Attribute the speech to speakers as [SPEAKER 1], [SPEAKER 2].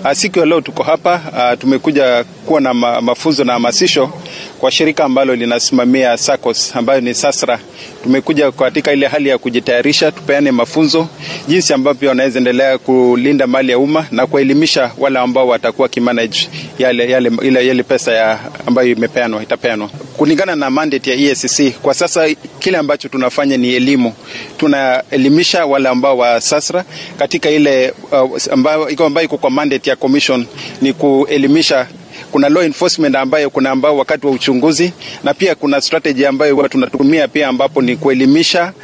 [SPEAKER 1] Siku ya leo tuko hapa uh, tumekuja kuwa na ma, mafunzo na hamasisho kwa shirika ambalo linasimamia SACCOS ambayo ni SASRA. Tumekuja katika ile hali ya kujitayarisha, tupeane mafunzo jinsi ambavyo wanaweza endelea kulinda mali ya umma na kuelimisha wale ambao watakuwa kimanage yale, yale, ile, yale pesa ya ambayo imepeanwa itapeanwa kulingana na mandate ya EACC. Kwa sasa kile ambacho tunafanya ni elimu, tunaelimisha wale ambao wa SASRA katika ile uh, ambayo iko kwa mandate ya commission ni kuelimisha kuna law enforcement ambayo kuna ambao wakati wa uchunguzi na pia kuna strategy ambayo tunatumia pia ambapo ni kuelimisha